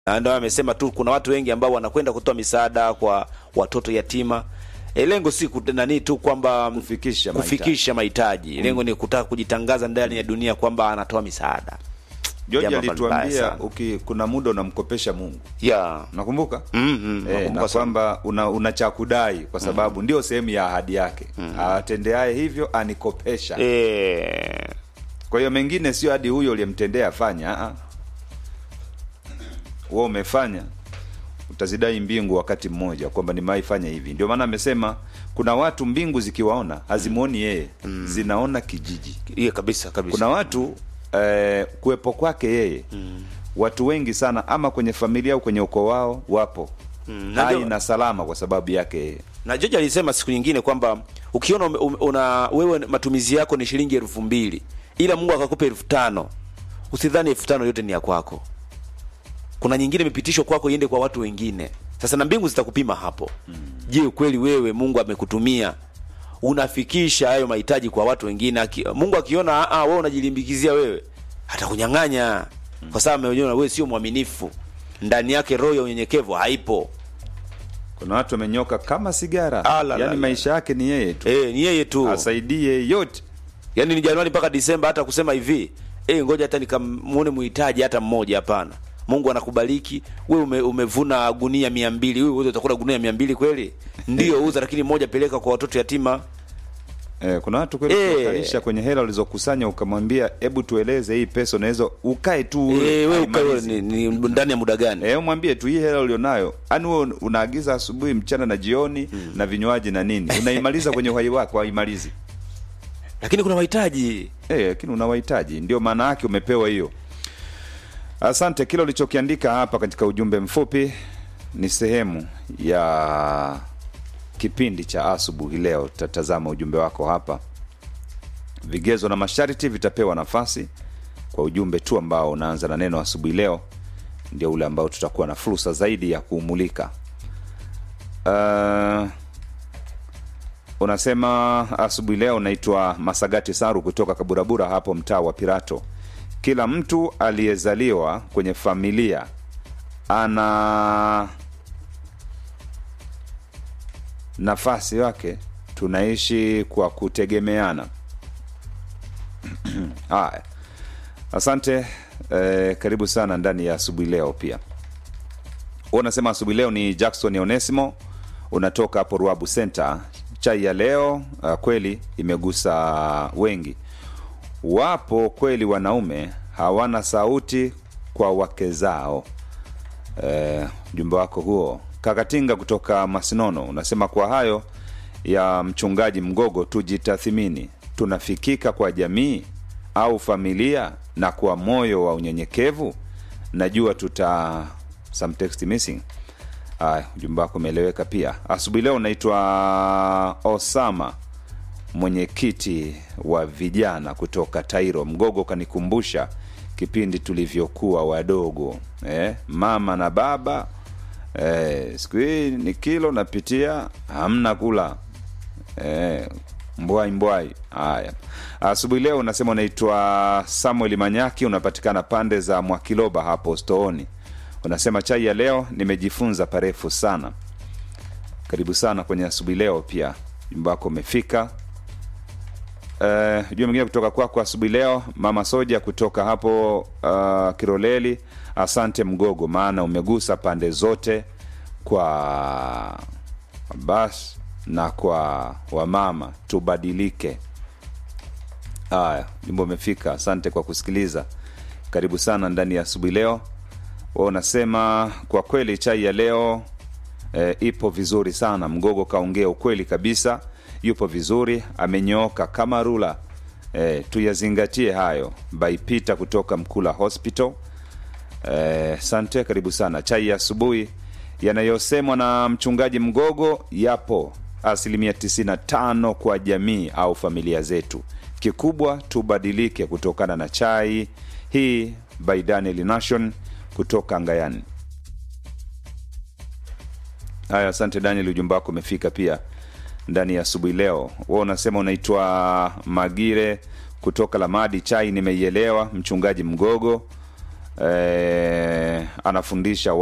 na ndio amesema tu kuna watu wengi ambao wanakwenda kutoa misaada kwa watoto yatima. E, lengo si kut- nani tu kwamba Kufikisha mahitaji. kufikisha mahitaji. Lengo ni kutaka kujitangaza ndani ya dunia kwamba anatoa misaada. George Jambo baya alituambia sana. uki, kuna muda unamkopesha Mungu, Yeah. nakumbuka Mm, mm, Eh, nakumbuka na sana. kwamba una, una cha kudai kwa sababu ndio sehemu ya ahadi yake atendeaye hivyo anikopesha Eh, kwa hiyo mengine sio hadi huyo uliyemtendea afanya ah, ah. wewe umefanya utazidai mbingu wakati mmoja kwamba nimewaifanya hivi ndio maana amesema kuna watu mbingu zikiwaona hazimuoni yeye zinaona kijiji yeah, kabisa kabisa. kuna watu eh, kuwepo kwake yeye watu wengi sana ama kwenye familia au kwenye ukoo wao wapo na hai ndio- na salama kwa sababu yake yeye na George alisema siku nyingine kwamba ukiona ume- ume- una wewe matumizi yako ni shilingi elfu mbili ila Mungu akakupa elfu tano usidhani elfu tano yote ni ya kwako. Kuna nyingine imepitishwa kwako iende kwa watu wengine. Sasa na mbingu zitakupima hapo. Je, kweli wewe Mungu amekutumia unafikisha hayo mahitaji kwa watu wengine? Aki, Mungu akiona ah, ah, wewe unajilimbikizia wewe, atakunyang'anya kwa sababu ameona wewe sio mwaminifu. Ndani yake roho ya unyenyekevu haipo. kuna watu wamenyoka kama sigara Ah, la, la, yaani la. maisha yake ni yeye tu Eh, ni yeye tu. asaidie yote Yaani ni Januari mpaka Disemba hata kusema hivi, eh ngoja hata nikamuone muhitaji hata mmoja hapana. Mungu anakubariki, wewe ume, umevuna gunia mia mbili wewe uweze utakula gunia mia mbili kweli? Ndio uza, lakini moja peleka kwa watoto yatima. Eh, kuna watu kweli Eh. kuwakalisha kwenye hela ulizokusanya ukamwambia hebu tueleze hii pesa unaweza ukae tu Eh, wewe ukae haimalizi. ni, ni ndani ya muda gani? Eh, mwambie tu hii hela ulionayo, yani wewe unaagiza asubuhi, mchana na jioni na vinywaji na nini, unaimaliza kwenye uhai wako, haimalizi Lakini kuna wahitaji. eh, lakini unawahitaji, ndio maana yake umepewa hiyo. Asante. Kile ulichokiandika hapa katika ujumbe mfupi ni sehemu ya kipindi cha asubuhi leo. Tutatazama ujumbe wako hapa. Vigezo na masharti vitapewa nafasi kwa ujumbe tu ambao unaanza na neno asubuhi leo, ndio ule ambao tutakuwa na fursa zaidi ya kuumulika. Uh, unasema asubuhi leo naitwa Masagati Saru kutoka Kaburabura hapo mtaa wa Pirato. Kila mtu aliyezaliwa kwenye familia ana nafasi yake, tunaishi kwa kutegemeana. Haya, asante eh, karibu sana ndani ya asubuhi leo. Pia Wewe unasema asubuhi leo ni Jackson Onesimo, unatoka hapo Ruabu Center. Chai ya leo uh, kweli imegusa wengi. Wapo kweli wanaume hawana sauti kwa wake zao. Eh, ujumbe wako huo Kakatinga kutoka Masinono unasema kwa hayo ya mchungaji Mgogo, tujitathimini, tunafikika kwa jamii au familia na kwa moyo wa unyenyekevu. Najua tuta some text missing. Haya, ujumbe wako umeeleweka pia. Asubuhi leo naitwa Osama, mwenyekiti wa vijana kutoka Tairo. Mgogo kanikumbusha kipindi tulivyokuwa wadogo eh, mama na baba eh, siku hii ni kilo napitia hamna kula eh, mbwai mbwai. Haya, asubuhi leo unasema unaitwa Samuel Manyaki, unapatikana pande za Mwakiloba hapo Stooni. Unasema chai ya leo nimejifunza parefu sana. Karibu sana kwenye asubuhi leo, pia jumba wako umefika. Uh, jua mwingine kutoka kwako asubuhi leo, mama Soja kutoka hapo uh, Kiroleli. Asante Mgogo, maana umegusa pande zote kwa bas na kwa wamama, tubadilike. Haya, jumba umefika. Asante kwa kusikiliza. Karibu sana ndani ya asubuhi leo. Wa unasema kwa kweli chai ya leo e, ipo vizuri sana. Mgogo kaongea ukweli kabisa, yupo vizuri, amenyooka kama rula. E, tuyazingatie hayo. Baipita kutoka Mkula Hospital. Eh, sante, karibu sana. Chai ya asubuhi yanayosemwa na mchungaji Mgogo yapo asilimia 95 kwa jamii au familia zetu. Kikubwa tubadilike kutokana na chai hii. By Daniel Nation kutoka Ngayani. Haya, asante Daniel, ujumbe wako umefika pia ndani ya asubuhi leo. Wewe unasema unaitwa Magire kutoka Lamadi. Chai nimeielewa, mchungaji Mgogo. eh, anafundisha